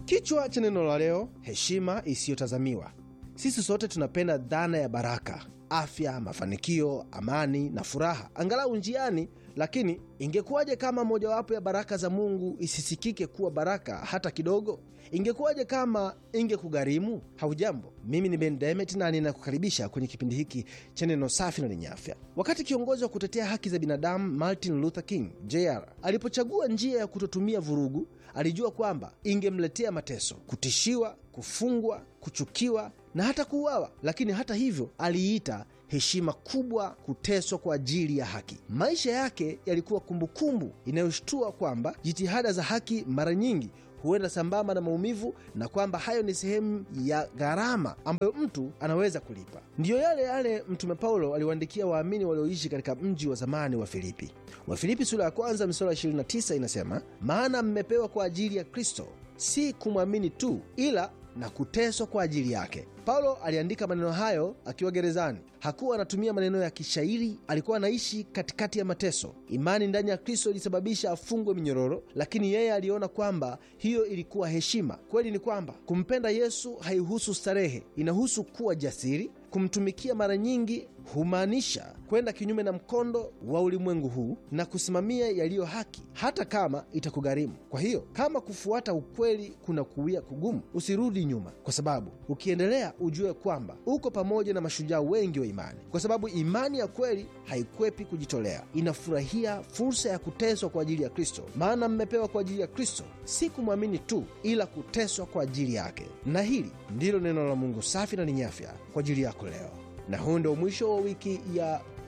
Kichwa cha neno la leo, heshima isiyotazamiwa. Sisi sote tunapenda dhana ya baraka, afya, mafanikio, amani na furaha angalau njiani. Lakini ingekuwaje kama mojawapo ya baraka za Mungu isisikike kuwa baraka hata kidogo? Ingekuwaje kama ingekugharimu? Haujambo, mimi ni Ben Demet na ninakukaribisha kwenye kipindi hiki cha neno safi na lenye afya. Wakati kiongozi wa kutetea haki za binadamu Martin Luther King Jr alipochagua njia ya kutotumia vurugu, alijua kwamba ingemletea mateso, kutishiwa, kufungwa, kuchukiwa na hata kuuawa. Lakini hata hivyo, aliita heshima kubwa kuteswa kwa ajili ya haki. Maisha yake yalikuwa kumbukumbu inayoshtua kwamba jitihada za haki mara nyingi huenda sambamba na maumivu na kwamba hayo ni sehemu ya gharama ambayo mtu anaweza kulipa. Ndiyo yale yale Mtume Paulo aliwaandikia waamini walioishi katika mji wa zamani wa Filipi. Wafilipi sura ya kwanza mstari wa 29 inasema, maana mmepewa kwa ajili ya Kristo si kumwamini tu, ila na kuteswa kwa ajili yake. Paulo aliandika maneno hayo akiwa gerezani. Hakuwa anatumia maneno ya kishairi, alikuwa anaishi katikati ya mateso. Imani ndani ya Kristo ilisababisha afungwe minyororo, lakini yeye aliona kwamba hiyo ilikuwa heshima. Kweli ni kwamba kumpenda Yesu haihusu starehe, inahusu kuwa jasiri. Kumtumikia mara nyingi humaanisha kwenda kinyume na mkondo wa ulimwengu huu na kusimamia yaliyo haki, hata kama itakugharimu. Kwa hiyo kama kufuata ukweli kuna kuwia kugumu, usirudi nyuma, kwa sababu ukiendelea ujue kwamba uko pamoja na mashujaa wengi wa imani, kwa sababu imani ya kweli haikwepi kujitolea, inafurahia fursa ya kuteswa kwa ajili ya Kristo. Maana mmepewa kwa ajili ya Kristo, si kumwamini tu, ila kuteswa kwa ajili yake. Na hili ndilo neno la Mungu safi na lenye afya kwa ajili yako leo. Na huu ndio mwisho wa wiki ya